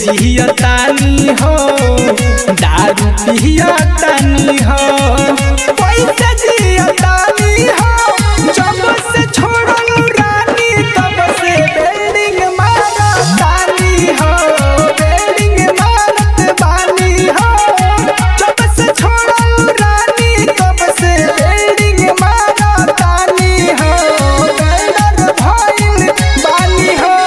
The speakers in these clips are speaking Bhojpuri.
जियतानी हो दारू पियतानी हो पैसे जियतानी हो जब से छोड़ल रानी तब से बिल्डिंग मारतानी हो बिल्डिंग मारत बानी हो जब से छोड़ल रानी तब से बिल्डिंग मारतानी हो बिल्डर भइल बानी हो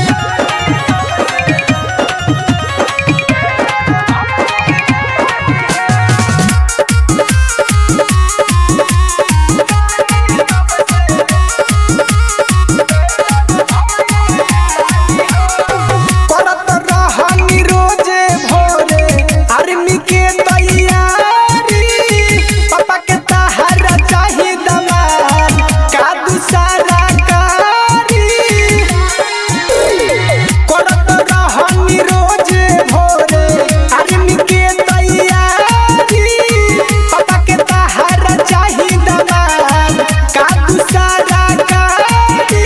करत रहनी रोजे भोरे आर्मी के तैयारी पापा के तहारा चाही दमार का दूसरा कारी करत रहनी रोजे भोरे आर्मी के तैयारी पापा के तहारा चाही दमार का दूसरा कारी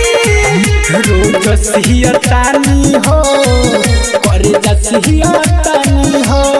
रोज सिहतानी हो करे जा सिहतानी हो